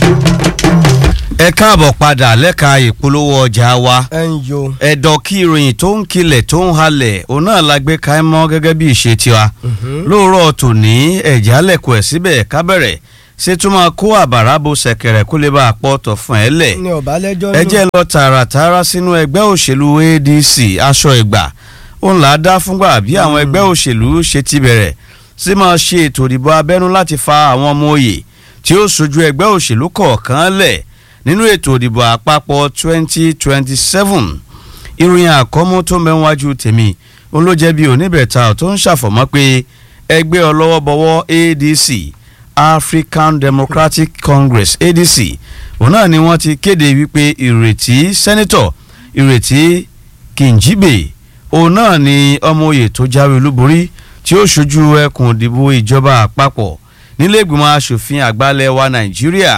ẹ káàbọ̀ padà lẹ́ka ìpolówó ọjà wa ẹ ń yo. ẹ̀dọ̀ kí ìròyìn tó ń kilẹ̀ tó ń halẹ̀ òun náà la gbé ka ẹ mọ́ gẹ́gẹ́ bí ìṣe tiwa lóòrọ̀ tòní ẹ̀já lẹ̀kọ̀ ẹ̀ síbẹ̀ kábẹ̀rẹ̀ ṣé tún máa kó àbàrà bo ṣẹ̀kẹ̀rẹ̀ kó lè bá a pọ̀ tọ̀ fún ẹ lẹ̀ ní ọba lẹ́jọ́ ẹ jẹ́ lọ tààràtààrà sínú ẹgbẹ́ òṣèlú ADC aṣọ ìgbà òun là á dá fúngbà bí àwọn ẹgbẹ́ òṣèlú ṣe ti bẹ̀rẹ̀ sí máa ṣe ètò ìdìbò abẹ́nú láti fa àwọn ọmọ òye tí ó sojú ẹgbẹ́ òṣèlú kọ̀ọ̀kan lẹ̀ nínú ètò ìdìbò àpapọ̀ 2027 ìròyìn àkọ́mú tó mẹ́wájú tèmi òun ló jẹ́ bí oníbẹ̀ta tó ń ṣàfọ̀mọ́ pé ẹgbẹ́ ọlọ́wọ́bọwọ́ ADC African Democratic Congress ADC òun náà ni wọ́n ti kéde wípé ìrètí sẹ́nitọ̀ ìrètí Kìnjíbè òun náà ni ọmọ oyè tó jáwé olúborí tí ó ṣojú ẹkùn ìdìbò ìjọba àpapọ̀ nílé ìgbìmọ̀ asòfin àgbàlẹ̀ wa Nàìjíríà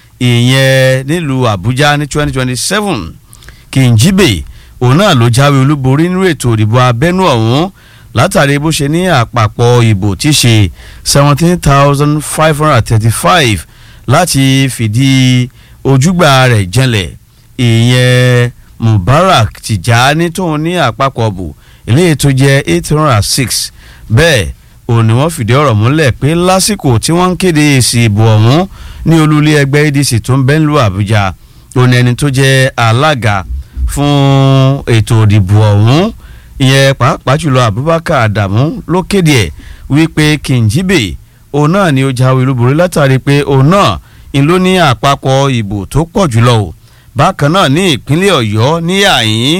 ìyẹn nílùú Àbújá ní 2027 Kìnjíbè òun náà ló jáwé olúborí nínú ètò ìdìbò abẹ́nú ọ̀hún látàrí bó ṣe ní àpapọ̀ ìbò tí ṣe seventeen thousand five hundred and thirty-five láti fìdí ojúgbà rẹ̀ jẹ́lẹ̀ ìyẹn Mubarak Tijani tóun ní àpapọ̀ bò eléyìí tó jẹ́ eight hundred and six bẹ́ẹ̀ òun ni wọ́n fìdí ọ̀rọ̀ múlẹ̀ pé lásìkò tí wọ́n ń kéde èsì ìbò ọ̀hún ní olúlé ẹgbẹ́ ADC tó ń bẹ́ńlú Àbújá òun ẹni tó jẹ́ alága fún ètò ìdìbò ọ̀hún ìyẹn pàápàá jùlọ Abubakar Adamu ló kéde ẹ̀ wípé Kìnjíbè òun náà ni ó jáwé olúborí látàrí pé òun náà ń ló ní àpapọ̀ ìbò tó pọ̀ jùlọ o bákan náà ní ìpínlẹ̀ Ọ̀yọ́ ní àyín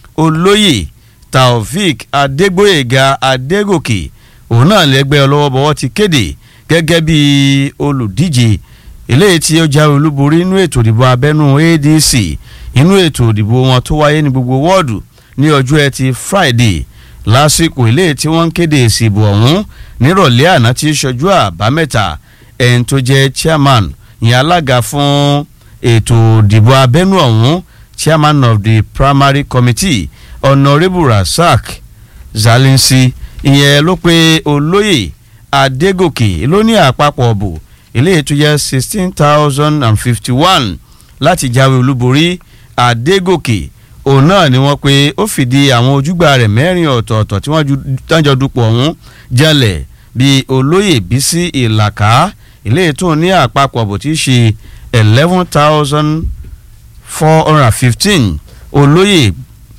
olóyè Taofik Adégbóyèga Adégòkè òun náà lẹ́gbẹ́ ọlọ́wọ́bọwọ́ ti kéde gẹ́gẹ́ bí olùdíje eléyìí tí ó jáwé olúborí nínú ètò ìdìbò abẹ́nú ADC inú ètò ìdìbò wọn tó wáyé ní gbogbo wọ́ọ̀dù ní ọjọ́ ẹtì Friday lásìkò eléyìí tí wọ́n ń kéde èsì ìbò ọ̀hún nírọ̀lẹ́ àná tí í ṣojú àbámẹ́ta ẹni tó jẹ́ chairman ìyẹn alága fún ètò ìdìbò abẹ́nú ọ̀hún chairman of the primary committee honourable Rasaq Zalinsi ìyẹn ló pé olóyè Adégòkè ló ní àpapọ̀ ọ̀bù eléyìí tó jẹ́ sixteen thousand and fifty one láti jáwé olúborí Adégòkè òun náà ni wọ́n pé ó fìdí àwọn ojúgbà rẹ̀ mẹ́rin ọ̀tọ̀ọ̀tọ̀ tí wọ́n dájọ́ dupò ọ̀hún jẹ́lẹ̀ bíi olóyè bísí ìlàkà eléyìí tó ní àpapọ̀ bó ti ṣe eleven thousand four hundred and fifteen olóyè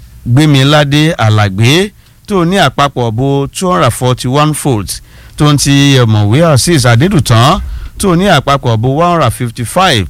gbémiládé alàgbé tó ní àpapọ̀ bó two hundred and forty one volts tó ń ti ọ̀mọ̀wé azeez adédùtàn tó ní àpapọ̀ bó one hundred and fifty five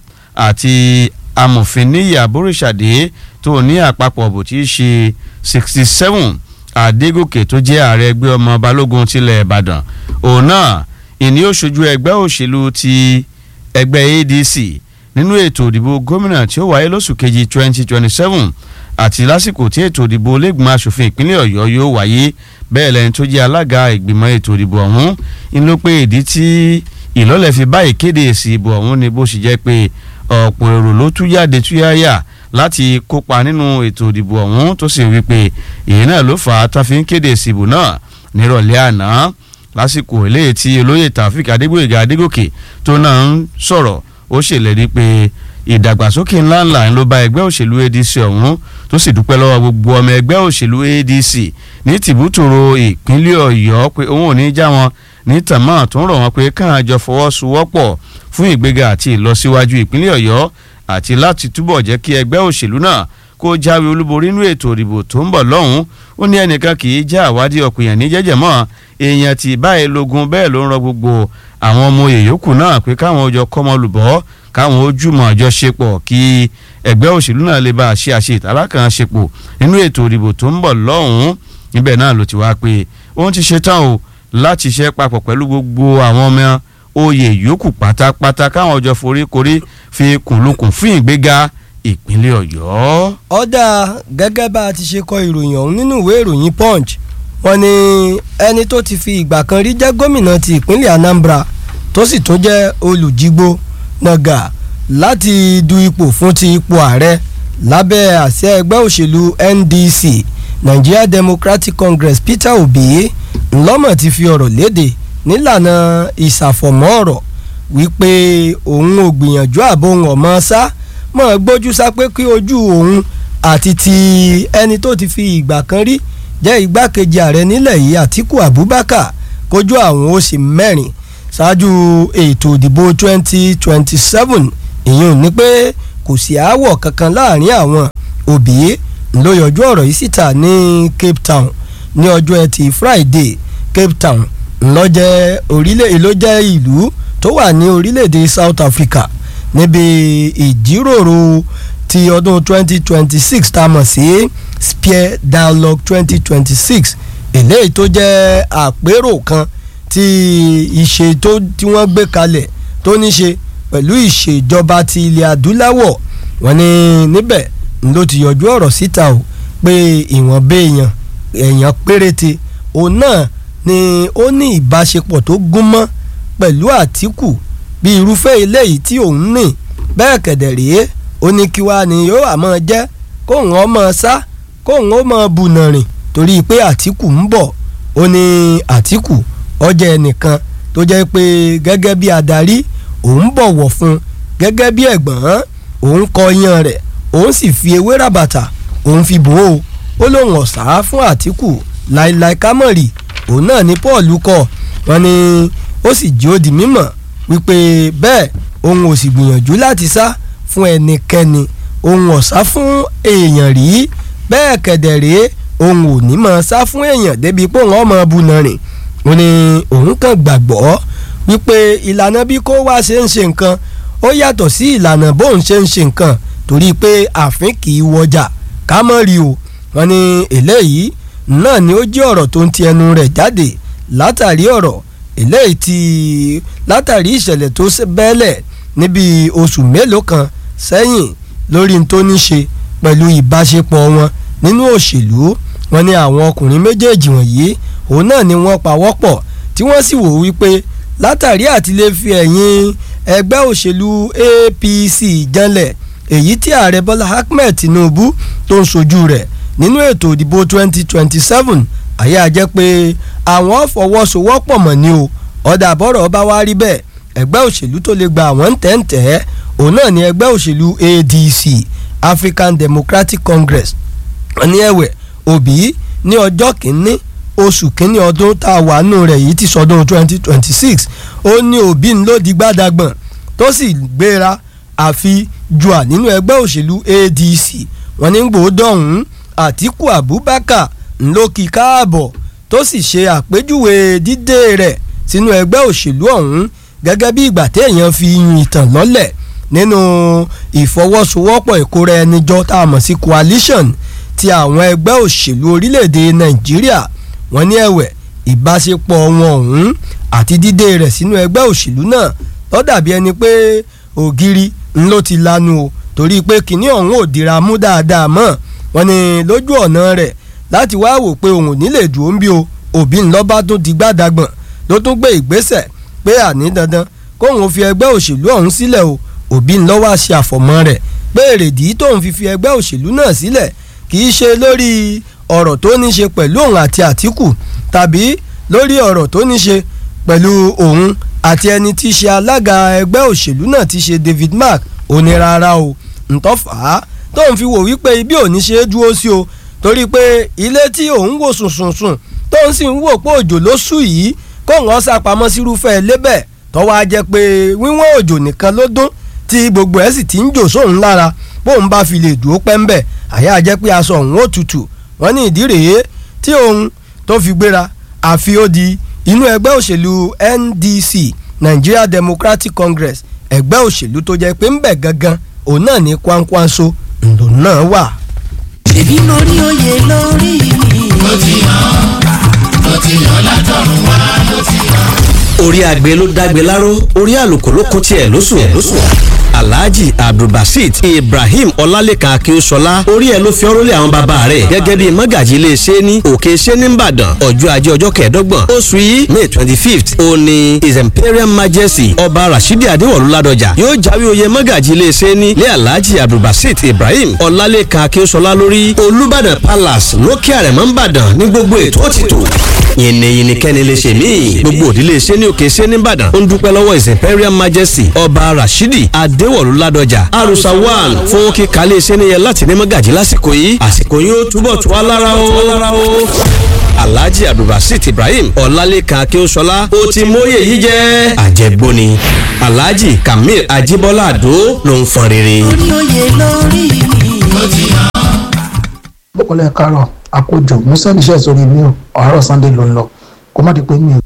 àti amòfin níyì àbóríṣàdé tó ní àpapọ̀ bó ti ṣe sixty seven àdégòkè tó jẹ́ ààrẹ ẹgbẹ́ ọmọ balógun tilẹ̀ ìbàdàn òun náà ìní ó ṣojú ẹgbẹ́ òṣèlú ti ẹgbẹ́ adc nínú ètò ìdìbò gómìnà tí ó wáyé lóṣù kejì twenty twenty seven àti lásìkò tí ètò ìdìbò lẹ́gbìmọ̀ asòfin ìpínlẹ̀ ọ̀yọ́ yóò wáyé bẹ́ẹ̀ lẹ́ni tó jẹ́ alága ìgbìmọ̀ ètò ìdìbò ọ̀hún ń ló pé ìdí tí ìlọ́lẹ̀ fi bá ìkéde èsì ìbò ọ̀hún ni bó ṣe jẹ́ pé ọ̀pọ̀ èrò ló tú jáde tú yáyà láti kópa nínú ètò ìdìbò ọ̀hún tó sì wí pé èyí náà ló fà á tá fi ń kéde èsì ìbò náà nírọ̀lẹ́ àná lásìkò eléyìí tí olóyè Taofik Adégbóyèga Adégòkè tó náà ń sọ̀rọ̀ ó ṣèlérí pé ìdàgbàsókè ńláńlá ló bá ẹgbẹ́ òṣèlú ADC ọ̀hún tó sì dúpẹ́ lọ́wọ́ gbogbo ọmọ ẹgbẹ́ òṣèlú ADC ní tìbútòrò ìpínlẹ̀ Ọ̀yọ́ pé òun ò ní já wọn ní tàmá tó ń rọ̀ wọ́n pé káwọn àjọ fọwọ́sowọ́pọ̀ fún ìgbéga àti ìlọsíwájú ìpínlẹ̀ Ọ̀yọ́ àti láti túbọ̀ jẹ́ kí ẹgbẹ́ òṣèlú náà kó jáwé olúborí nínú ètò ìdìbò tó ń bọ̀ lọ́hùn ó ní ẹnìkan kì í já àwádìí ọ̀pìyàn ní jẹ́jẹ́ mọ́ èèyàn tí báyìí lógun bẹ́ẹ̀ ló ń rọ gbogbo àwọn ọmọ èyókù náà pé káwọn ọjọ́ kọ́mọ lùbọ́ káwọn ojúmọ̀ àjọṣepọ̀ kí ẹgbẹ́ òṣèlú náà lè bá a ṣe àṣe ìtàlákànṣepọ̀ nínú ètò ìdìbò tó ń bọ̀ lọ́hùn níbẹ̀ náà ló ti wá pé òun ti ṣetán o láti ṣe papọ̀ pẹ̀lú gbogbo àwọn ọmọ oyè yòókù pátápátá káwọn ọjọ́ foríkorí fi kùnlùkùn fún ìgbéga ìpínlẹ̀ ọ̀yọ́. ọ̀dà gẹ́gẹ́ bá a ti ṣe kọ ìròyìn ọ̀hún nínú ìwé ìròyìn punch wọ́n ní ẹni tó ti fi ìgbà kan rí jẹ́ gómìnà ti ìpínlẹ̀ anambra tó sì tún jẹ́ olùjígbó nàgà láti du ipò fún ti ipò ààrẹ lábẹ́ àsíá ẹgbẹ́ òṣèlú ndc nigeria democratic congress peter obi ńlọ́mọ̀ ti fi ọ̀rọ̀ léde nílànà ìsàfọ̀mọ́ ọ̀rọ̀ wípé òun ò gbìyànjú àbò òun ọ̀mọ́ sá mọ̀ gbójú sá pé kí ojú òun àti ti ẹni tó ti fi ìgbà kan rí jẹ́ igbákejì ààrẹ nílẹ̀ yìí Àtíkù Abubakar kójú àwọn ó sì mẹ́rin ṣáájú ètò ìdìbò 2027 ìyẹn ní pé kò sí aáwọ̀ kankan láàrin àwọn òbí ló yọjú ọ̀rọ̀ yìí síta ní Cape Town ní ọjọ́ ẹtì Friday Cape Town ńlọ́jẹ́ orílẹ̀ èló jẹ́ ìlú tó wà ní orílẹ̀-èdè South Africa níbi ìjíròrò ti ọdún 2026 tá a mọ̀ sí Spear Dialogue 2026 eléyìí tó jẹ́ àpérò kan tí ìṣe tó tí wọ́n gbé kalẹ̀ tó ní ṣe pẹ̀lú ìṣèjọba ti ilẹ̀ adúláwọ̀ wọ́n ní níbẹ̀ ló ti yọjú ọ̀rọ̀ síta o pé ìwọ̀n béèyàn èèyàn péréte òun náà ni ó ní ìbáṣepọ̀ tó gún mọ́ pẹ̀lú Àtíkù bí irúfẹ́ eléyìí tí òun ní bẹ́ẹ̀ kẹ̀dẹ̀ rèé ó ní kí wàá ní yóò àmọ́ jẹ́ kóun ọmọ sá kóun ó mọ bùnà rìn torí pé Àtíkù ń bọ̀ ó ní Àtíkù ọjà ẹnìkan tó jẹ́ pé gẹ́gẹ́ bí adarí òun bọ̀wọ̀ fún gẹ́gẹ́ bí ẹ̀gbọ́n òun kọ yan rẹ̀ òun sì fi ewé ràbàtà òun fi bò ó ó lóun ọ̀sá fún Àtíkù láìláì kámọ̀rì òun náà ní Paul kọ wọn ni ó sì jí ó di mímọ̀ wípé bẹ́ẹ̀ òun ò sì gbìyànjú láti sá fún ẹnikẹ́ni òun ọ̀sá fún èèyàn rí bẹ́ẹ̀ kẹ̀dẹ̀ rèé òun ò ní mọ̀ sá fún èèyàn débi pé òun ọmọ bùnà rìn ó ní òun kàn gbàgbọ́ wípé ìlànà bí kó wá ṣe ń ṣe nǹkan ó yàtọ̀ sí ìlànà bóun ṣe ń ṣe nǹkan torí pé àfin kì í wọjà ká mọ̀ rí o wọn ní eléyìí náà ni ó jẹ́ ọ̀rọ̀ tó ń ti ẹnu rẹ̀ jáde látàrí ọ̀rọ̀ eléyìí tí látàrí ìṣẹ̀lẹ̀ tó bẹ́ẹ̀lẹ̀ níbi oṣù mélòó kan sẹ́yìn lórí n tó ní ṣe pẹ̀lú ìbáṣepọ̀ wọn nínú òṣèlú wọn ní àwọn ọkùnrin méjèèjì wọ̀nyí òun náà ni wọ́n pawọ́pọ̀ tí wọ́n sì wò wípé látàrí àti lè fi ẹ̀yìn ẹgbẹ́ òṣèlú APC janlẹ̀ èyí tí ààrẹ Bọ́lá Ahmed Tinubu tó ń sojú rẹ̀ nínú ètò ìdìbò 2027 àyè àjẹ́ pé àwọn fọwọ́sowọ́pọ̀ mọ̀ ní o ọ̀dà àbọ̀rọ̀ bá wá rí bẹ́ẹ̀ ẹgbẹ́ òṣèlú tó lè gba àwọn tẹ̀ǹtẹ̀ òun náà ni ẹgbẹ́ òṣèlú ADC African Democratic Congress ní ẹ̀wẹ̀ Obi ní ọjọ́ kìíní oṣù kínní ọdún tá a wà nù rẹ̀ yìí ti sọdún twenty twenty six ó ní òbí ń lò di gbàdàgbọ̀n tó sì gbéra àfi jùà nínú ẹgbẹ́ òṣèlú ADC wọn ní gbòódọ̀hún Àtíkù Abubakar ńlọkì káàbọ̀ tó sì ṣe àpèjúwe dídé rẹ̀ sínú ẹgbẹ́ òṣèlú ọ̀hún gẹ́gẹ́ bí ìgbà téèyàn fi yun ìtàn lọ́lẹ̀ nínú ìfọwọ́sowọ́pọ̀ ìkóra ẹni jọ tá a mọ̀ sí coalition ti àwọn ẹgbẹ́ òṣèlú orílẹ̀-èdè Nàìjíríà wọ́n ní ẹ̀wẹ̀ ìbáṣepọ̀ wọn ọ̀hún àti dídé rẹ̀ sínú ẹgbẹ́ òṣèlú náà ló dàbí ẹni pé ògiri ńlọ ti lanu o torí pé kinní ọ̀hún ò dira mú dáadáa mọ́ wọ́n ní lójú ọ̀nà rẹ̀ láti wá wò pé òun ò ní lè dùn ó ń bí o òbí ńlọ́ba tó di gbàdàgbọ̀n ló tún gbé ìgbésẹ̀ pé àní dandan kóun fi ẹgbẹ́ òṣèlú ọ̀hún sílẹ̀ o òbí ńlọ́wọ́ ṣe àfọ̀mọ́ rẹ̀ pé èrèdí tóun fi fi ẹgbẹ́ òṣèlú náà sílẹ̀ kì í ṣe lórí ọ̀rọ̀ tó ní ṣe pẹ̀lú òun àti Àtíkù tàbí lórí ọ̀rọ̀ tó ní ṣe pẹ̀lú òun àti ẹni tí í ṣe alága ẹgbẹ́ òṣèlú náà ti ṣe David Mark òní rárá o ntọ́fà tóun fi wò wípé ibi òní ṣe é dúró sí o torí pé ilé tí òun wò sùnsùnsùn tóun sì ń wò pé òjò ló sú yìí kóun ọ́ sàpamọ́ sírúfẹ́ ilé bẹ́ẹ̀ tọ́wọ́ á jẹ́ pé wíwọ́n òjò nìkan ló dún tí gbogbo ẹ̀ sì ti ń jò sóun lára bóun bá fi lè dúró pẹ́ńbẹ̀ àyà jẹ́ pé aṣọ òun ó tutù wọ́n ní ìdí rèé tí òun tó fi gbéra àfi ó di inú ẹgbẹ́ òṣèlú NDC Nigeria Democratic Congress ẹgbẹ́ òṣèlú tó jẹ́ pé ń bẹ̀ gangan òun náà ní kwankwanso ńlò náà wà. ṣèbí lórí oyè lórí mi. ló ti yàn ló ti yàn látọ̀run wá ló ti yàn. orí agbe ló dágbe láró orí àlùkò ló kún tiẹ̀ lóṣù ẹ̀ lóṣù alhaji abdulbasit ibrahim ọlálẹ́kan akínṣọlá orí ẹ̀ ló fi ọ̀rọ̀ lé àwọn bàbá rẹ̀ gẹ́gẹ́ bíi mọ́gàjì iléeṣẹ́ ní òkè ṣẹ́ ní ìbàdàn ọjọ́ ajé ọjọ́ kẹẹ̀ẹ́dọ́gbọ̀n oṣù yìí may twenty fifth ó ní his imperial majesty ọba rashidi adéwọ̀lú ládọjà yóò jáwé oyè mọ́gàjì iléeṣẹ́ ní lé alhaji abdulbasit ibrahim ọlálẹ́kan akínṣọlá lórí olúbàdàn palace lókè àrẹ̀mọ́ ìbàdàn ní gbogbo ètò òtítọ́ yìnyín kẹ́ni lè ṣe míì gbogbo òdílé iṣẹ́ ní òkè iṣẹ́ nìbàdàn ó ń dúpẹ́ lọ́wọ́ his imperial majesty ọba rashidi adéwọ̀lú ládọjà arusa one fún kíkalẹ̀ iṣẹ́ níyẹ láti ní mọ́gàjì lásìkò yìí àsìkò yìí ó túbọ̀ tú wa lára o alhaji abdulbasit ibrahim ọlálẹ́kan akínṣọlá ó ti móye yìí jẹ́ àjẹgbóni alhaji kamil ajibola ado ló ń fọn rere. orí oyè lórí mi. bọ́kọ̀lẹ́ karọ̀ àkójọ musa níṣẹ́ sórí mi ò ọ̀rọ̀ sunday ló ń lọ kó má di pé mi ò.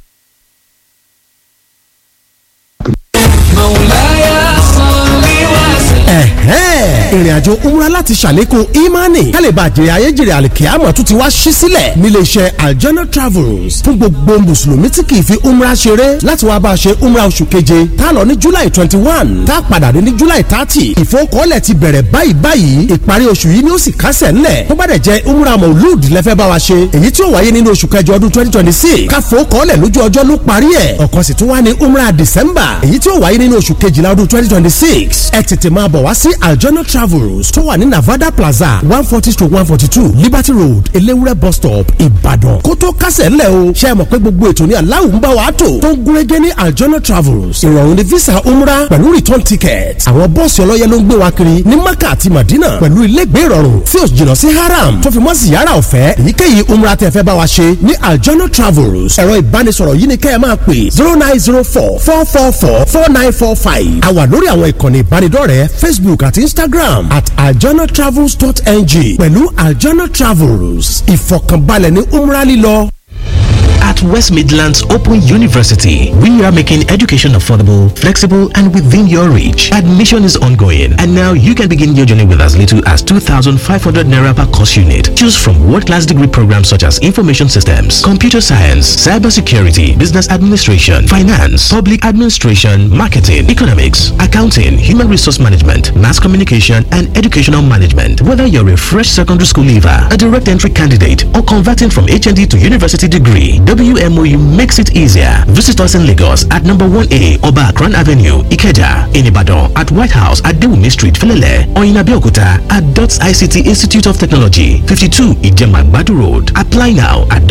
ìrìn àjò umra láti ṣàlékún imani kálíbà jèrè ayéjèrè àlìkíyàmọ̀ tún ti wá ṣí sílẹ̀ nílé iṣẹ́ aljana travels fún gbogbo mùsùlùmí tí kì í fi umra ṣeré láti wá bá a ṣe umra oṣù keje tá a lọ ní july twenty one tá a padà dé ní july thirty ìfowókọ́lẹ̀ ti bẹ̀rẹ̀ báyìí báyìí ìparí oṣù yìí ni ó sì kásẹ̀ ńlẹ̀ tó bá dẹ̀ jẹ́ umra maulud lẹ́fẹ́ bá wa ṣe èyí tí ó wáyé nínú oṣù kẹjọ ọdún twenty twenty six káfowókọ́lẹ̀ lójú ọjọ́ ló parí ẹ̀ ọ̀kan sì tún wá ní umra december èyí tí ó wáyé nínú oṣù kejìlá ọdún twenty twenty six ẹ tètè máa bọ̀ wá sí aljana travels tó wà ní navada plaza one forty stroke one forty two liberty road elewure bus stop ìbàdàn kó tó kásẹ̀ ńlẹ̀ o ṣe é mọ̀ pé gbogbo ètò ní aláwọ̀ ń bá wa tò tó ń gúnrégé ní aljana travels ìrọ̀rùn ní visa umrah pẹ̀lú return ticket àwọn bọ́ọ̀sì ọlọ́yẹ ló ń gbé wa kiri ní maka àti madina pẹ̀lú ilégbé ìrọ̀rùn tí ó jìnnà sí haram tó fi mọ́ ziyara ọ̀fẹ́ èyíkéyìí umrah tẹ́ fẹ́ bá wa ṣe ní aljana travels ẹ̀rọ ìbánisọ̀rọ̀ yìí ni kẹ́ ẹ máa pè zero nine zero four four four four four nine four five a wà lórí àwọn ìkànnì ìbánidọ́rẹ̀ẹ́ facebook àti instagram at aljanatravels.ng pẹ̀lú aljana travels ìfọ̀kànbalẹ̀ ní umrah lílọ. At West Midlands Open University, we are making education affordable, flexible, and within your reach. Admission is ongoing, and now you can begin your journey with as little as 2,500 naira per course unit. Choose from world-class degree programs such as information systems, computer science, cybersecurity, business administration, finance, public administration, marketing, economics, accounting, human resource management, mass communication, and educational management. Whether you're a fresh secondary school leaver, a direct entry candidate, or converting from HND to university degree, WMOU makes it easier. Visit us in Lagos at number 1A Oba Akran Avenue, Ikeja, in Ibadan at White House at Dewumi Street, Felele, or in Abeokuta at DOTS ICT Institute of Technology, 52 Ijemagbadu Road. Apply now at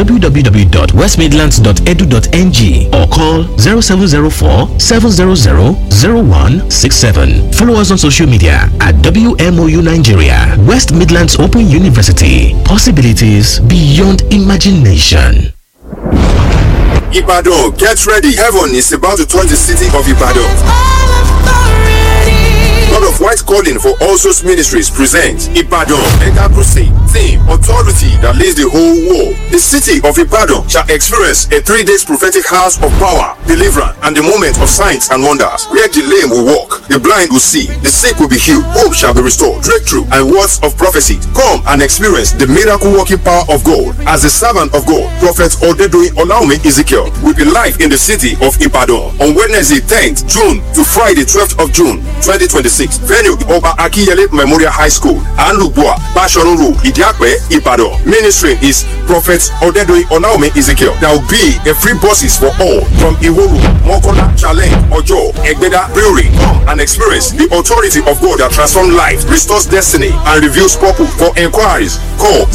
www.westmidlands.edu.ng or call 0704 700 0167. Follow us on social media at WMOU Nigeria, West Midlands Open University. Possibilities beyond imagination. Ibadan, get ready. Heaven is about to touch the city of Ibadan. God of White Calling for All Souls Ministries presents Ibadan Mega Crusade. Theme Authority that leads the whole world. The city of Ibadan shall experience a three days prophetic house of power, deliverance, and the moment of signs and wonders. Where the lame will walk, the blind will see, the sick will be healed, hope shall be restored, breakthrough, and words of prophecy. Come and experience the miracle working power of God. As the servant of God, Prophet Odedoyin Olaume Ezekiel will be live in the city of Ibadan on Wednesday 10th June to Friday 12th of June 2026. Venue Oba Akiyele Memorial High School, Anlubua, Bashorun Road, Idiakwe, Ibadan. Ministry is Prophet Odedoyin Olaume Ezekiel. There will be a free buses for all from Iworu, Mokola, Challenge, Ojo, Egbeda, Brewery. Come and experience the authority of God that transforms life, restores destiny, and reveals purpose. For inquiries, call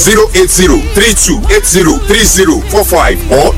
080-3280-3045 or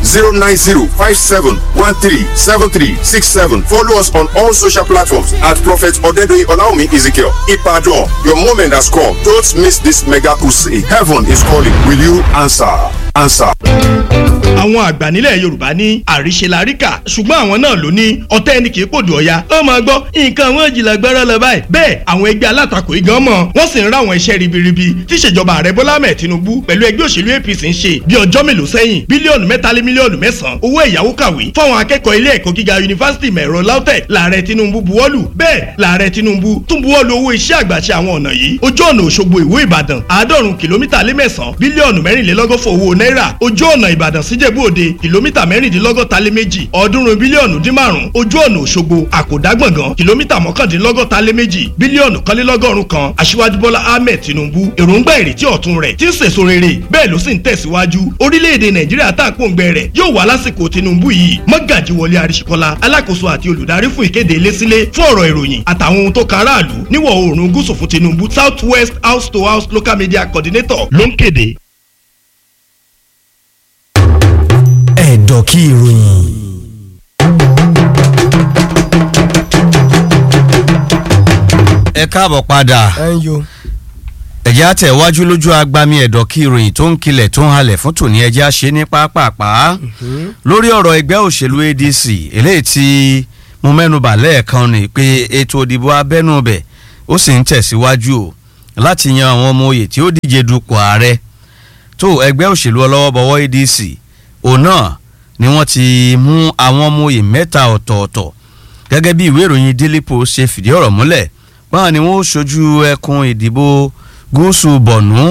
090-5713-7367. Follow us on all social platforms at Prophet Odedoyin Olaume Ezekiel. Ipadon, your moment has come. Don't miss this mega crusade. Heaven is calling. Will you answer? Answer. àwọn àgbà nílẹ̀ yorùbá ní àríṣe láríkà ṣùgbọ́n àwọn náà ló ní ọ̀tẹ́ ẹni kì í pòdù ọ̀ya ó máa gbọ́ nǹkan àwọn ìjìnlẹ̀ gbẹ́rẹ́ lọ báyìí bẹ́ẹ̀ àwọn ẹgbẹ́ alátakò igan mọ̀ wọ́n sì ń ráwọn iṣẹ́ ribiribi tí ìṣèjọba ààrẹ bọ́lá ahmed tinubu pẹ̀lú ẹgbẹ́ òṣèlú apc ń ṣe bí ọjọ́ mélòó sẹ́yìn bílíọ̀nù mẹ́ta lé mílíọ̀nù mẹ́sàn-án owó ẹ̀yáwó kàwé fáwọn akẹ́kọ̀ọ́ ilé ẹ̀kọ́ gíga yunifásitì mẹ̀rọ lautech lààrẹ tinubu buwọ́lù bẹ́ẹ̀ lààrẹ tinubu tún buwọ́lù owó iṣẹ́ àgbàṣe àwọn ọ̀nà yìí ojú ọ̀nà òṣogbo ìwó ìbàdàn àádọ́rùn kìlómítà lé mẹ́sàn-án bílíọ̀nù mẹ́rìnlélọ́gọ́fọ̀ owó náírà ojú ọ̀nà ìbàdàn síjẹ̀bú òde kìlómítà mẹ́rìndínlọ́gọ́ta lé méjì ọ̀ọ́dúnrún bílíọ̀nù dín márùn ojú ọ̀nà òṣogbo àkòdágbọ̀ngàn kìlómítà mọ́kàndínlọ́gọ́ta lé méjì bílíọ̀nù kọ́lélọ́gọ́rùn kan aṣíwájú bọ́lá ahmed tinubu èròǹgbà ìrètí ọ̀tun rẹ̀ tí ń sèso rere bẹ́ẹ̀ ló sì ń tẹ̀síwájú orílẹ̀-èdè nàìjíríà tá à ń pòǹgbẹ rẹ̀ yóò wá lásìkò tinubu yìí mọ́gàjì wọlé àríṣekọ́lá alákòóso àti olùdarí fún ìkéde ilé-sílé fún ọ̀rọ̀ ìròyìn àtàwọn ohun tó kan aráàlú níwọ̀ oòrùn gúúsù fún tinubu south west house to house local media coordinator ló ń kéde ẹ̀dọ̀ kí ìròyìn. ẹ káàbọ̀ padà ẹ ń yo. ẹ̀jẹ̀ àtẹ̀wájú lójú agbami ẹ̀dọ̀ kí ìròyìn tó ń kilẹ̀ tó ń halẹ̀ fún tòní ẹ̀jẹ̀ àṣẹ ní pápápá lórí ọ̀rọ̀ ẹgbẹ́ òṣèlú adc eléyìí tí mo mẹ́nubà lẹ́ẹ̀kan ni pé ètò òdìbò abẹ́nú bẹ̀ ó sì ń tẹ̀síwájú o láti yan àwọn ọmọ oyè tí ó díje dupò ààrẹ tó ẹgbẹ́ òṣèlú ọlọ́wọ́bọwọ́ adc òun náà ni wọ́n ti mú àwọn ọmọ oyè mẹ́ta ọ̀tọ̀ọ̀tọ̀ gẹ́gẹ́ bí ìwé ìròyìn daily post ṣe fìdí ọ̀rọ̀ múlẹ̀ báwọn ni wọ́n ó ṣojú ẹkùn ìdìbò gúúsù bọ̀nú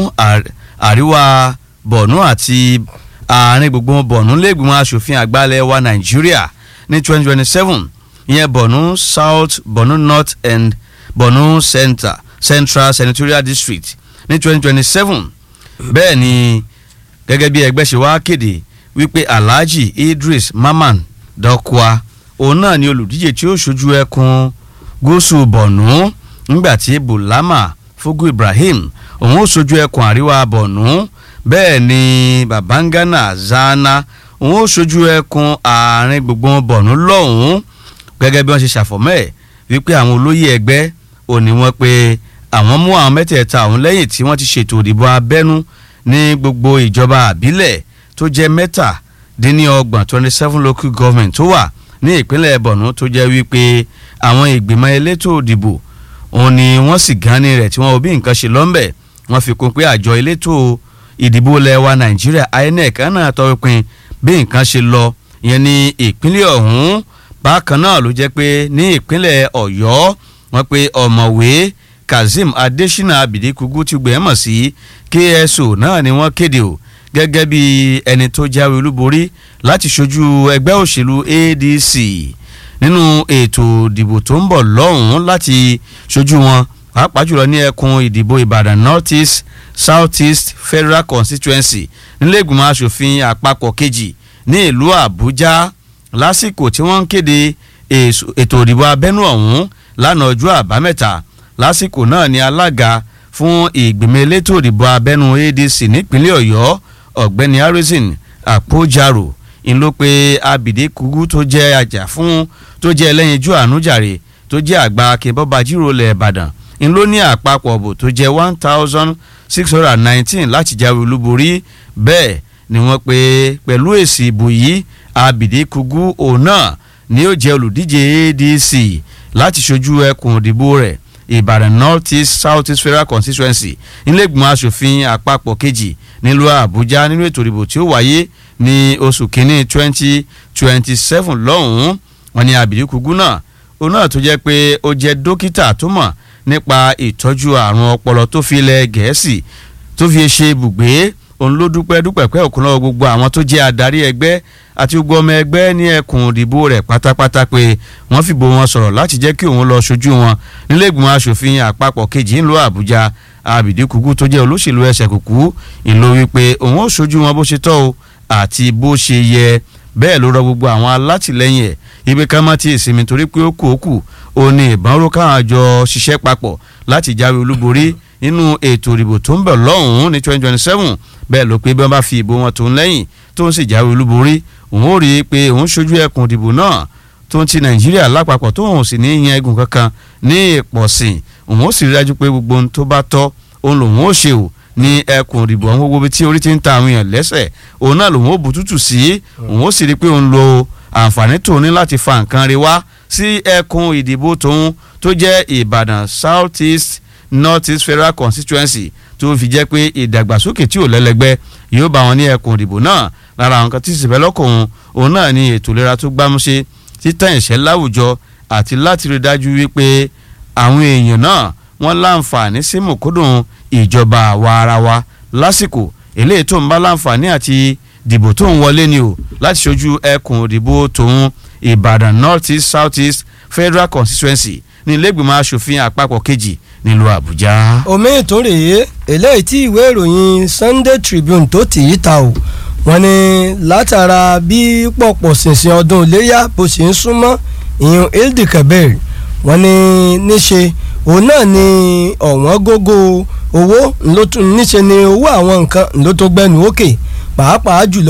àríwá bọ̀nú àti àárín gbogbo bọ̀nú lẹ́gbìmọ̀ asòfin àgbàlẹ̀ wa nàìjíríà ní 2027 ìyẹn bọ̀nú south bọ̀nú north and bọ̀nú center central senatorial district ní 2027 bẹ́ẹ̀ ni gẹ́gẹ́ bí ẹgbẹ́ ṣe wá kéde wípé alhaji idris maman dọ́kua òun náà ni olùdíje tí ó ṣojú ẹkùn gúúsù bọ̀nú nígbàtí bulama fogu ibrahim òun ó ṣojú ẹkùn àríwá bọ̀nú bẹ́ẹ̀ ni babangana zana òun ó ṣojú ẹkùn àárín gbùngbùn bọ̀nú lọ́hùn-ún gẹ́gẹ́ bí wọ́n ṣe ṣàfọ̀mọ́ ẹ̀ wípé àwọn olóyè ẹgbẹ́ òní wọn pé àwọn mú àwọn mẹ́tẹ̀ẹ̀ta ọ̀hún lẹ́yìn tí wọ́n ti ṣètò òdìbò abẹ́nú ní gbogbo ìjọba àbílẹ̀ tó jẹ́ mẹ́tàdínníọgbọ̀n twenty seven local government tó wà ní ìpínlẹ̀ bọ̀nú tó jẹ́ wípé àwọn ìgbìmọ̀ elétò òdìbò òun ni wọ́n sì gánni rẹ̀ tí wọ́n ò bí nǹkan ṣe lọ́nbẹ̀ wọ́n fi kún pé àjọ elétò ìdìbò ilẹ̀ wa nàìjíríà inec náà tọpinpin bí nǹkan ṣe lọ ìyẹn ní ìpínlẹ̀ ọ̀hún bákan náà ló jẹ́ pé ní ìpínlẹ̀ ọ̀yọ́ wọ́n pe ọ̀mọ̀wé kazeem adesina abidikugu ti gbẹ̀mọ̀ sí kso náà ni wọ́n kéde o gẹ́gẹ́ bí ẹni tó jáwé olúborí láti ṣojú ẹgbẹ́ òṣèlú adc nínú ètò ìdìbò tó ń bọ̀ lọ́hùn-ún láti ṣojú wọn pàápàá jùlọ ní ẹkùn ìdìbò ìbàdàn north east south east federal constituency nílẹ̀gbìmọ̀ asòfin àpapọ̀ kejì ní ìlú àbújá lásìkò tí wọ́n ń kéde ètò ìdìbò abẹ́nú ọ̀hún lánàá ọjọ́ àbámẹ́ta lásìkò náà ni alága fún ìgbìmọ̀ elétò ìdìbò abẹ́nú adc nípínlẹ̀ ọ̀yọ́ ọ̀gbẹ́ni harrison àpòjárò ń ló pe abìdé kugu tó jẹ́ ajá fún tó jẹ́ ẹlẹ́yinjú ànújàre tó jẹ́ àgbà akínbọ́ba jíròlẹ̀ ìbàdàn ń ló ní àpapọ̀ ọ̀bọ̀ tó jẹ́ one thousand six hundred and nineteen láti jáwé olúborí bẹ́ẹ̀ ni wọ́n pe pẹ̀lú èsì ìbò yìí abìdé kugu òun náà ni ó jẹ́ olùdíje adc láti ṣojú ẹkùn òdìbò rẹ̀ ìbàdàn north east south east federal constituency nílẹ̀gbọ̀n asòfin àpapọ̀ kejì nílùú àbújá nínú ètò ìdìbò tí ó wáyé ní oṣù kínní twenty twenty seven lọ́hùn-ún wọn ni àbídíkùgú náà òun náà tó jẹ́ pé ó jẹ́ dókítà tó mọ̀ nípa ìtọ́jú àrùn ọpọlọ tó fi ilẹ̀ gẹ̀ẹ́sì tó fi ṣe ibùgbé òun ló dúpẹ́ dúpẹ́ pẹ́ òkun lọ́wọ́ gbogbo àwọn tó jẹ́ adarí ẹgbẹ́ àti gbogbo ọmọ ẹgbẹ́ ní ẹkùn ìdìbò rẹ̀ pátápátá pé wọ́n fìbò wọn sọ̀rọ̀ láti jẹ́ kí òun lọ ṣojú wọn nílẹ̀gbọ̀n asòfin àpapọ̀ kejì ńlọ àbújá àbìdíkùkù tó jẹ́ olóṣèlú ẹsẹ̀ kùkù ìlò wípé òun ó ṣojú wọn bó ṣe tọ́ o àti bó ṣe yẹ bẹ́ẹ̀ ló rọ gbogbo àwọn alátìlẹyìn ẹ̀ ibi ká má ti ìsinmi torí pé ó kù ó kù ó ní ìbọn ró káwọn àjọ ṣiṣẹ́ papọ̀ láti jáwé olúborí nínú ètò ìdìbò tó ń bọ̀ lọ́hùn-ún ní twenty twenty seven bẹ́ẹ̀ ló pé bí wọ́n bá fi ìbò wọn tó ń lẹ́yìn tó ń sì jáwé olúborí òun ó rí i pé òun ṣojú ẹkùn ìdìbò náà tó ń ti nàìjíríà lápapọ̀ tó òun sì ní yan egun kankan ní ìpọ̀sìn òun ó sì rí dájú pé gbogbo ohun tó bá tọ́ òun lòun ó ṣe o ní ẹkùn ìdìbò àwọn gbogbo ibi tí orí ti ń ta àwọn èèyàn lẹ́sẹ̀ òun náà lòun ó bù tútù sí òun ó sì rí i pé òun lo àǹfààní tòun ní láti fa nǹkan rí wá sí ẹkùn ìdìbò tòun tó jẹ́ ìbàdàn south east north east federal constituency tó fi jẹ́ pé ìdàgbàsókè tí ò lẹ́lẹ́gbẹ́ yóò bá wọn ní ẹkùn ìdìbò náà lára àwọn kan tí sì fẹ́ lọ́kùnrin òun náà ní ètò ìlera tó gbámúṣe títàn ìṣẹ́ láwùjọ àti láti rí dájú wípé àwọn èèyàn náà wọ́n láǹfààní sí mòkódùn ìjọba àwa ara wa lásìkò eléyìí tó ń bá láǹfààní àti dìbò tó ń wọlé ni o láti ṣojú ẹkùn òdìbò tòun ìbàdàn north east south east federal constituency ní ilégbèmọ̀ asòfin àpapọ̀ kejì nílùú àbújá. omi ìtúrèé eléyìí tí ìwé ìròyìn sunday tribune tó tì í ta o wọ́n ní látara bí pọ̀pọ̀ ṣìnṣìn ọdún iléyà bó ṣe ń súnmọ́ ìyún ildi kabir wọ́n ní níṣe òun náà ni ọ̀wọ́n gógó owó níṣe ni owó àwọn nǹkan ló tó gbẹnu òkè pàápàá jùlọ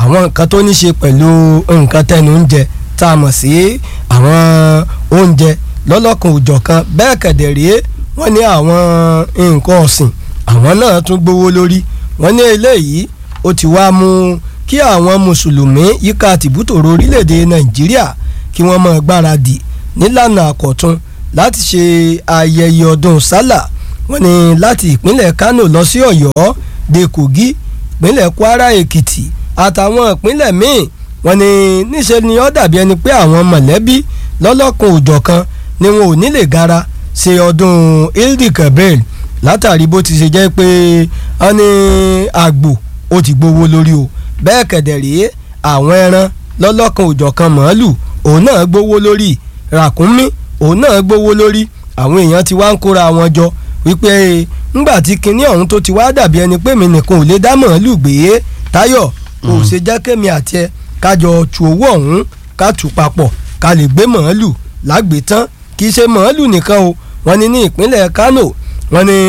àwọn nǹkan tó ní ṣe pẹ̀lú nǹkan tẹnu oúnjẹ tá a mọ̀ sí àwọn oúnjẹ lọ́lọ́kan òjọ̀kan bẹ́ẹ̀ kẹ̀dẹ̀ rèé wọ́n ní àwọn nǹkan ọ̀sìn àwọn náà tún gbówó lórí wọ́n ní eléyìí ó ti wá mú kí àwọn mùsùlùmí yíká tìbútòrò orílẹ̀-èdè nàìjíríà kí wọ́n máa gbáradì nílànà àkọ́tún láti ṣe ayẹyẹ ọdún sálà wọ́n ní láti ìpínlẹ̀ kánò lọ sí ọ̀yọ́ dé kogi ìpínlẹ̀ kwara èkìtì àtàwọn ìpínlẹ̀ míì wọ́n ní níṣẹ́ ni ó dàbí ẹni pé àwọn mọ̀lẹ́bí lọ́lọ́kan òjọ̀kan ni wọn ò ní lè gara ṣe ọdún ildi kabel látàrí bó ti ṣe jẹ́ pé wọ́n ní àgbò ó ti gbowó lórí o bẹ́ẹ̀ kẹ̀dẹ̀ rèé àwọn ẹran lọ́lọ́kan òjọ̀kan màálù òun náà gbowó lórí ràkúnmí òun náà gbowó lórí àwọn èèyàn ti wá ń kóra wọn jọ wípé ńgbà tí kinní ọ̀hún tó ti wá dàbí ẹni pé mi nìkan ò lè dá màálù gbé táyọ̀ kò ṣe jẹ́ kémi àti ẹ kájọ tu owó ọ̀hún ká tù papọ̀ ká lè gbé màálù lágbètán kì í ṣe màálù nìkan o wọ́n ní ní ìpínlẹ̀ Kano wọ́n ní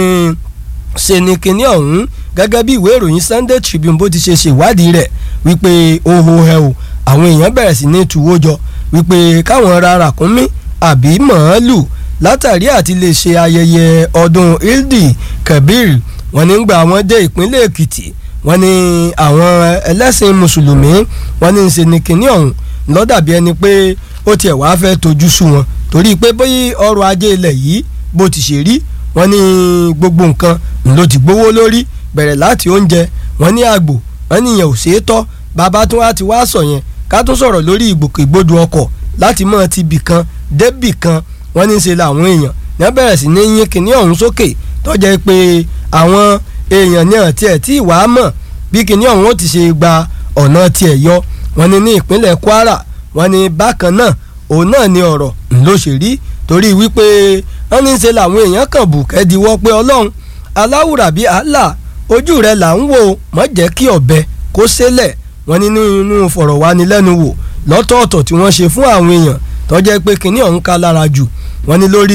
ṣe ni kinní ọ̀hún gẹ́gẹ́ bí ìwé ìròyìn Sunday Tribune bó ti ṣe ṣèwádìí rẹ̀ wípé oho ẹ o àwọn èèyàn bẹ̀rẹ̀ sí ní tuwó jọ wípé káwọn ra ràkúnmí àbí màálù látàrí àti lè ṣe ayẹyẹ ọdún ildi kabir wọ́n ní gbà wọ́n dé ìpínlẹ̀ Èkìtì wọ́n ní àwọn ẹlẹ́sìn mùsùlùmí wọ́n ní ń ṣe ni kinní ọ̀hún lọ́dàbí ẹni pé ó tiẹ̀ wá fẹ́ tojú sú wọn torí pé bóyá ọrọ̀ ajé ilẹ̀ yìí bó ti ṣe rí wọ́n ní gbogbo nǹkan ló ti gbówó lórí bẹ̀rẹ̀ láti oúnjẹ wọ́n ní àgbò wọ́n ní ìyẹn ò ṣeé tọ́ bàbá tó wá ti wá sọ yẹn ká tún sọ̀rọ̀ lórí ìgbòkègbodò ọkọ̀ láti mọ̀ ti bì kan débì kan wọ́n ní í ṣe làwọn èèyàn ní wọ́n bẹ̀rẹ̀ sí ní yín kínní ọ̀hún sókè tọ́jà pé àwọn èèyàn ní àti ẹ̀ tí ìwà mọ̀ bí kínní ọ̀hún ó ti ṣe gba ọ̀nà tiẹ̀ yọ wọ́n ní ní ìpínlẹ̀ Kwara wọ́n ní bákan náà òun náà ni ọ̀rọ̀ ló ṣe rí torí wípé wọ́n ní í ṣe làwọn èèyàn kàn bù kẹ́díwọ́ pé Ọlọ́run aláwùrà bíi Allah ojú rẹ̀ là ń wò mọ́ jẹ́ kí ọ̀bẹ kó ṣẹlẹ̀ wọ́n ní nínú fọ̀rọ̀wánilẹ́nuwò lọ́tọ̀ọ̀tọ̀ tí wọ́n ṣe fún àwọn èèyàn tó jẹ́ pé kinní ọ̀hún ká lára jù wọ́n ní lórí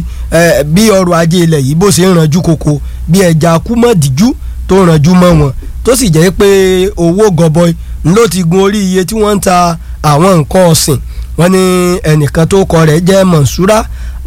bí ọrọ̀ ajé ilẹ̀ yìí bó ṣe ń ranjú koko bí ẹja kúmọ̀díjú tó ranjú mọ́ wọn tó sì jẹ́ pé owó gọbọi ló ti gun orí iye tí wọ́n ń ta àwọn nǹkan ọ̀sìn wọ́n ní ẹnìkan tó kọ rẹ̀ jẹ́ Mọ̀nsúrà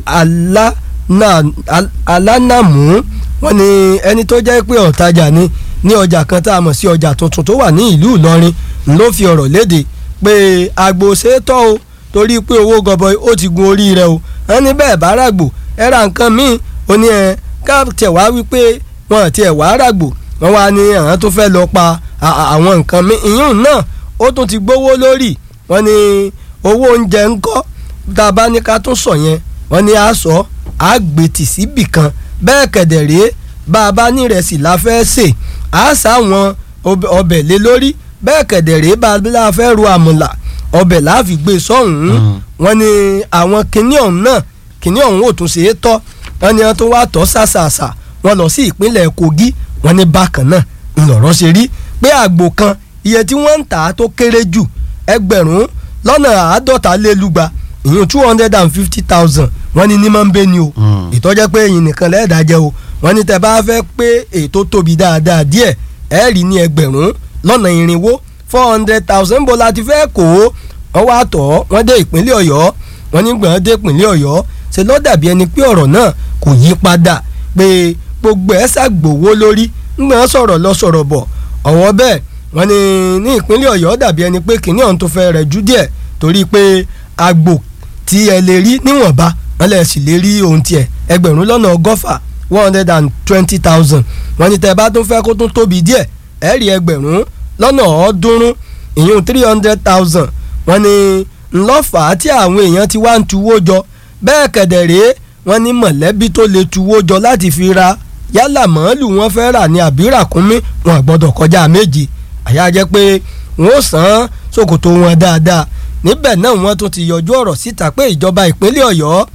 alánàmú wọ́n ní ẹni tó jẹ́ pé ọ̀tajà ni ní ọjà kan tá a mọ̀ sí ọjà tuntun tó wà ní ìlú Ìlọrin ló fi ọ̀rọ̀ léde pé àgbò ṣeétọ́ o torí pé owó gọbọi ó ti gun orí rẹ̀ o wọ́n ní bẹ́ẹ̀ bá ràgbò ẹ ra nǹkan míì ó ní ẹ ká tẹ̀ wá wípé wọn tiẹ̀ wá ràgbò wọ́n wá ní àwọn tó fẹ́ lọ pa àwọn nǹkan míì ìyún náà ó tún ti gbówó lórí wọ́n ní owó oúnjẹ ńkọ́ tá a bá ní ká tún sọ yẹn wọ́n ní a sọ àgbètì síbì kan bẹ́ẹ̀ kẹ̀dẹ̀ rèé bá a bá ní ìrẹsì la fẹ́ sè á sáwọn ọbẹ̀ lé lórí bẹ́ẹ̀ kẹ̀dẹ̀ rèé bá a fẹ́ ru àmùlà ọbẹ̀ láàfin gbé sọ́hún wọ́n ní àwọn kinní ọ̀hún náà kinní ọ̀hún ò tún ṣe é tọ́ wọ́n ní wọ́n tún wá tọ́ ṣàṣàṣà wọ́n lọ sí ìpínlẹ̀ Kogi wọ́n ní bákan náà ńlọrọ̀ ṣe rí pé àgbò kan iye tí wọ́n ń tà á tó kéré jù ẹgbẹ̀rún lọ́nà àádọ́ta lé lúgba ìyún two hundred and fifty thousand wọ́n ní ní máa ń bẹ ni o ìtọ́jẹ́ pé ẹ̀yin nìkan lẹ́ẹ̀dá jẹ́ o wọ́n ní tẹ́ bá fẹ́ pé ètò tóbi dáadáa díẹ̀ ẹ̀ rí ní ẹgbẹ̀rún lọ́nà irinwó four hundred thousand bó la ti fẹ́ kó wọ́n wá tọ̀ wọ́n dé ìpínlẹ̀ ọ̀yọ́ wọ́n ní gbọ̀n dé ìpínlẹ̀ ọ̀yọ́ ṣe ló dàbí ẹni pé ọ̀rọ̀ náà kò yí padà pé gbogbo ẹ̀ ṣàgbòwó lórí ńgbọ̀n sọ̀rọ̀ lọ sọ̀rọ̀ bọ̀ ọ̀wọ́ bẹ́ẹ̀ wọ́n ní ní ìpínlẹ̀ ọ̀yọ́ dàbí ẹni pé kìnní ọ̀hún tó fẹ́ rẹ̀ jù díẹ̀ torí pé àgbò tí ẹ lè rí níwọ̀nba wọ́n lè sì lè rí ohun tiẹ̀ ẹgbẹ̀rún lọ́nà ọgọ́fà one hundred and twenty thousand wọ́n ní tẹ́ bá tún fẹ́ kó tún tóbi díẹ̀ ẹ rí ẹgbẹ̀rún lọ́nà ọ̀ọ́dúnrún ìyún three hundred thousand wọ́n ní ńlọ́fà tí àwọn èèyàn ti wá ń tuwó jọ bẹ́ẹ̀ kẹ̀dẹ̀ rèé wọ́n ní mọ̀lẹ́bí tó lè tuwó jọ láti fi ra yálà màálù wọn fẹ́ rà ní àbí ràkúnmí wọn gbọ́dọ̀ kọjá méjì àyà jẹ́ pé wọ́n ó san ṣòkòtò wọn dáadáa níbẹ̀ náà wọ́n tún ti yọjú ọ̀rọ̀ síta pé ìjọba ìpínlẹ̀ ọ̀yọ́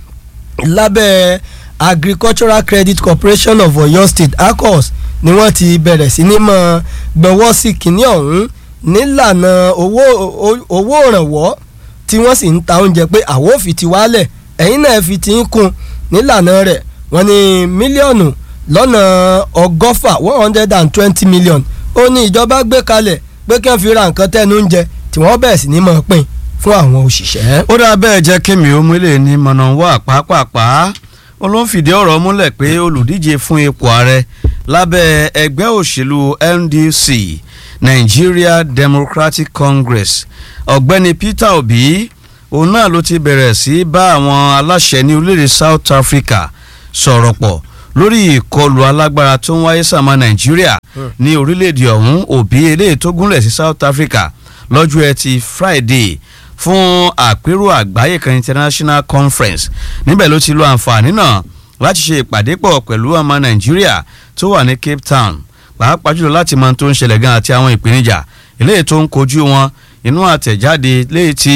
lábẹ́ agricultural credit corporation of oyo state acos ni wọ́n ti bẹ̀rẹ̀ sí ní mọ́ gbọ́wọ́ sí kínní ọ̀hún nílànà owó owó ìrànwọ́ tí wọ́n sì ń ta oúnjẹ pé àwọn ò fi ti wálẹ̀ ẹ̀yin náà fi ti ń kún nílànà rẹ̀ wọ́n ní mílíọ̀nù lọ́nà ọgọ́fà one hundred and twenty million ó ní ìjọba gbé kalẹ̀ pé kí wọ́n fi ra nǹkan tẹ́nu oúnjẹ tí wọ́n bẹ̀rẹ̀ sí ní máa pín fún àwọn òṣìṣẹ́. ó dáa bẹ́ẹ̀ jẹ́ kémi ó múlẹ̀ ní mọ̀nàwá pàápàá ó ló ń fìdí ọ̀rọ̀ múlẹ̀ pé olùdíje fún ipò ààrẹ lábẹ́ ẹgbẹ́ òṣèlú NDC Nigeria Democratic Congress ọ̀gbẹ́ni Peter Obi òun náà ló ti bẹ̀rẹ̀ sí bá àwọn aláṣẹ ní orílẹ̀-èdè South Africa sọ̀rọ̀ pọ̀ lórí ìkọlù alágbára tó ń wáyé sàmà Nàìjíríà ní orílẹ̀-èdè ọ̀hún Obi eléyìí tó gúnlẹ̀ sí South Africa lọ́jọ́ ẹtì Friday fún àpérò àgbáyé kan international conference níbẹ̀ ló ti lo àǹfààní náà láti ṣe ìpàdé pọ̀ pẹ̀lú ọmọ nàìjíríà tó wà ní cape town pàápàá jùlọ láti mọ tó ń ṣẹlẹ̀ gan àti àwọn ìpèníjà eléyìí tó ń kojú wọn inú àtẹ̀jáde léyìí tí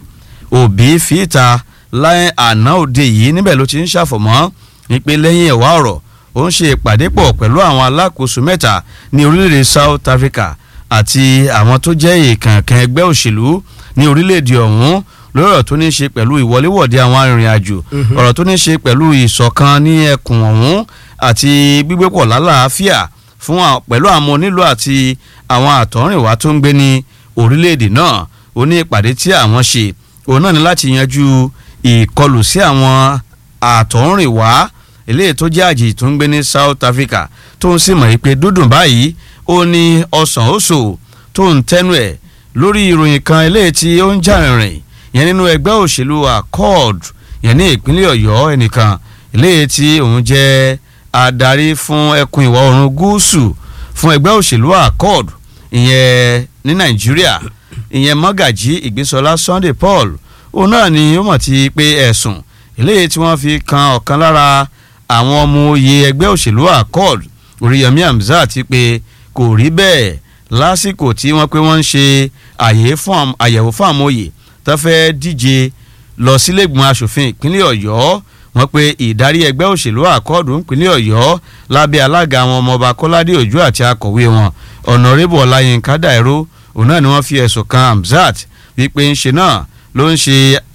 òbí fìta láì àná òde yìí níbẹ̀ ló ti ń ṣàfọ̀mọ́ ìpè lẹ́yìn ẹ̀wá ọ̀rọ̀ ó ń ṣe ìpàdé pọ̀ pẹ̀lú àwọn alákòóso mẹ́ta ní orílẹ̀-èdè south africa àti àwọn tó jẹ́ ìkànkàn ẹgbẹ́ òṣèlú ní orílẹ̀-èdè ọ̀hún lórí ọ̀rọ̀ tó ní í ṣe pẹ̀lú ìwọléwọ̀de àwọn arìnrìn-àjò ọ̀rọ̀ tó ní í ṣe pẹ̀lú ìṣọ̀kan ní ẹkùn ọ̀hún àti gbígbépọ̀ lálàáfíà fún pẹ̀lú àwọn onílù àti àwọn àtọ̀rìnwá tó ń gbé ní orílẹ̀-èdè náà ó ní ìpàdé tí àwọn ṣe òun náà ní láti yanjú ìkọlù sí àwọn àtọ̀rìnwá eléyìí tó jẹ́ àjèjì tó ń gbé ní South Africa tó ń sì mọ̀ pé dúdùn báyìí ó ní ọsàn oṣù tó ń tẹnu ẹ̀ lórí ìròyìn kan eléyìí tí ó ń jà rìnrìn yẹn nínú ẹgbẹ́ òṣèlú accord yẹn ní ìpínlẹ̀ ọ̀yọ́ ẹnìkan eléyìí tí òun jẹ́ adarí fún ẹkùn ìwọ̀ oòrùn gúúsù fún ẹgbẹ́ òṣèlú accord ìyẹn ní nàìjíríà ìyẹn mọ́gàjí ìgbésọlá sunday paul òun náà ni ó mọ̀ ti pé ẹ̀sùn eléyìí tí wọ́n fi kan ọ̀kan lára àwọn ọmọ oyè ẹgbẹ́ òṣèlú accord oríyọmí hamzat ti pé kò rí bẹ́ẹ̀ lásìkò tí wọ́n pé wọ́n ń ṣe àyẹ̀wò fún àmọ́yè tó fẹ́ díje lọ sílẹ̀gbọ̀n asòfin ìpínlẹ̀ ọ̀yọ́ wọ́n pé ìdarí ẹgbẹ́ òṣèlú àkọọ́dù ìpínlẹ̀ ọ̀yọ́ lábẹ́ alága àwọn ọmọọba kọ́ládé òjò àti akọ̀wé wọn ọ̀nàrẹ́bù ọláyínká dàìró òun náà ni wọ́n fi ẹ̀sùn kan hamzat wípé ń ṣe náà ló ń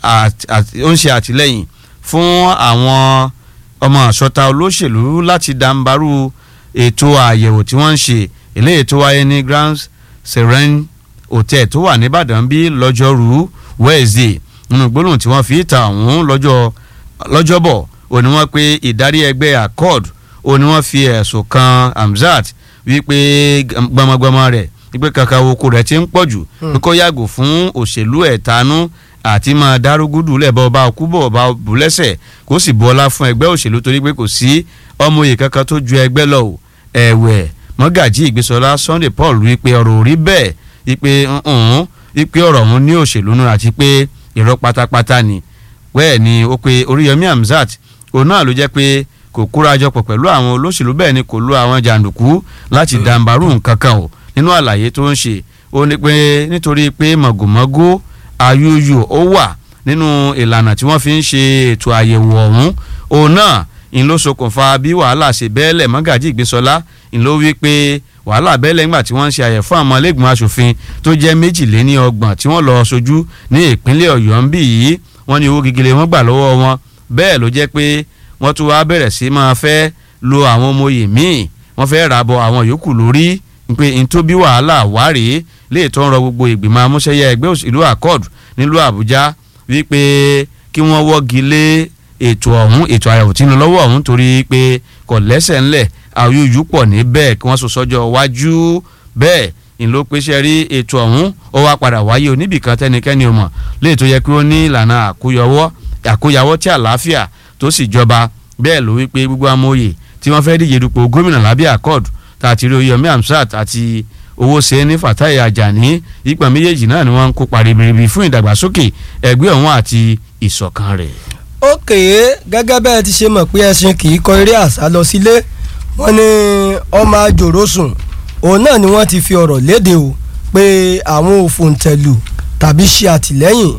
ṣe àtìlẹ́yìn fún àwọn ọmọ àṣọta olóṣèlú láti dàǹbarú ètò àyẹ̀wò tí wọ́n ń ṣe eléyìí tó wáyé ní grand serene hotel tó wà nìbàdàn bí lọ́jọ́rú wednesday nínú gbólóhùn tí wọ́n fi ta ọ̀hún lọ́jọ́ lọ́jọ́bọ̀ ó ní wọ́n pé ìdarí ẹgbẹ́ accord ó ní wọ́n fi ẹ̀sùn kan hamzat wípé gbọmọgbọmọ rẹ̀ wípé kankan oko rẹ̀ ti ń pọ̀ jù pé kó yàgò fún òṣèlú ẹ̀tanú àti máa dárúgúdù lẹ́bọ̀ ọba òkúbọ̀ ọba bùlẹ́sẹ̀ kó sì bu ọlá fún ẹgbẹ́ òṣèlú torí pé kò sí ọmọ òye kankan tó ju ẹgbẹ́ lọ ẹ̀wẹ̀ mọ́gàjí ìgbésọlá sunday paul wípé ọ̀rọ̀ ò rí bẹ́ẹ̀ wípé ǹǹ wípé ọ̀rọ̀ ọ̀hún ní òṣèlú náà àti pé irọ́ pátápátá ni wẹ́ẹ̀ ni ó pe oríyọmí hamzat òun náà ló jẹ́ pé kò kóra jọpọ̀ pẹ̀lú àwọn olóṣèlú bẹ́ẹ̀ ni kò lo àwọn jàǹdùkú láti dàǹbarú nǹkan kan o nínú àlàyé tó ń ṣe ó ní pé nítorí pé mọ̀gòmọ́gó ayúyù ó wà nínú ìlànà tí wọ́n fi ń ṣe ètò àyẹ̀wò ọ̀hún òun náà ń ló ṣokùnfà bí wàhálà ṣe bẹ́ẹ̀lẹ̀ mọ́gàjí ìgbésọlá ń ló wí pé wàhálà bẹ́ẹ̀lẹ̀ ńgbà tí wọ́n ń ṣe àyẹ̀ fún àwọn ẹlẹ́gbọ̀n asòfin tó jẹ́ méjìléní ọgbọ̀n tí wọ́n lọ sojú ní ìpínlẹ̀ ọ̀yọ́ ń bì yìí wọ́n ní owó gígìlẹ̀ wọ́n gbà lọ́wọ́ wọn bẹ́ẹ̀ ló jẹ́ pé wọ́n tún wá bẹ̀rẹ̀ sí máa fẹ́ lo àwọn ọmọ oyè míì wọ́n fẹ́ ràbọ̀ àwọn yòókù lórí pé n tó bí wàhálà wá rèé lè tó ń rọ gbogbo ìgbìmọ̀ amúṣẹ́yẹ ẹgbẹ́ òṣèlú accord nílùú àbújá wípé kí wọ́n wọ́gi lé ètò ọ̀hún ètò àyẹ̀wò tí ń lọ lọ́wọ́ ọ̀hún torí pé kò lẹ́sẹ̀ ńlẹ̀ àyùyù pọ̀ níbẹ̀ kí wọ́n sọ sọ́jọ́ wájú bẹ́ẹ̀ ìlò pèsè rí ètò ọ̀hún ó wá padà wáyé oníbìkan tẹnikẹ́ni ò mọ̀ lè tó yẹ kí ó ní ìlànà àkóyọwọ́ àkóyawọ́ tí àlàáfíà tó sì jọba bẹ́ẹ̀ ló wípé gbogbo amóye tí wọ́n fẹ́ díje dupò gómìnà lábẹ́ accord tàti rí Oyèyẹmí Hamzat àti owó ṣe ní Fatai Ajani ìpè méjèèjì náà ni wọ́n ń kópa ribiribi fún ìdàgbàsókè ẹgbẹ́ ọ̀hún àti ìṣọ̀kan rẹ̀. ókè gẹ́gẹ́ bẹ́ẹ̀ ti ṣe mọ̀ pé ẹṣin kì í kọ eré àṣà lọ sílé wọ́n ní ọmọ àjòrò sùn òun náà ni wọ́n ti fi ọ̀rọ̀ léde o pé àwọn òfòǹtẹ̀lù tàbí ṣe àtìlẹ́yìn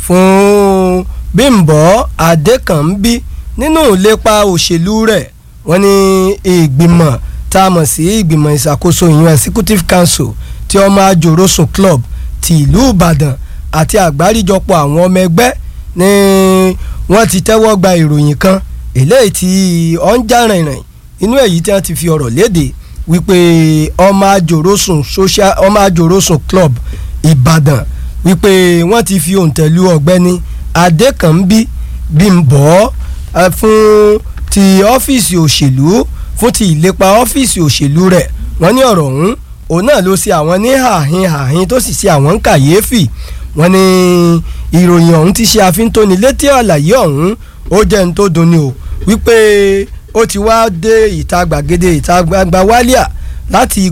fún Bímbọ́ Adékànbí nínú ìlépa òṣèlú rẹ̀ wọ́n ní ìgbìmọ̀ tá a mọ̀ sí ìgbìmọ̀ ìṣàkóso ìyún executive council ti ọmọ àjòròsùn club ti ìlú Ìbàdàn àti àgbáríjọpọ̀ àwọn ọmọ ẹgbẹ́ ni wọ́n ti tẹ́wọ́ gba ìròyìn kan eléyìí tí ó ń já rìnrìn inú èyí tí wọ́n ti fi ọ̀rọ̀ léde wípé ọmọ àjòròsùn social ọmọ àjòròsùn club ìbàdàn wípé wọ́n ti fi òǹtẹ̀lú ọ̀gbẹ́ni adékànbí bímbọ́ eh, fún ti ọ́fíìsì òṣèlú fún ti ìlépa ọ́fíìsì òṣèlú rẹ̀ wọ́n ní ọ̀rọ̀ ọ̀hún òun náà ló ṣe àwọn ní hàhín hàhín tó sì ṣe àwọn ń kàyéfì wọ́n ní ìròyìn ọ̀hún ti ṣe àfíntóni létí àlàyé ọ̀hún ó jẹ́ ní tó dunni o wípé ó ti wá dé ìta gbàgede ìta gbangba wálíà láti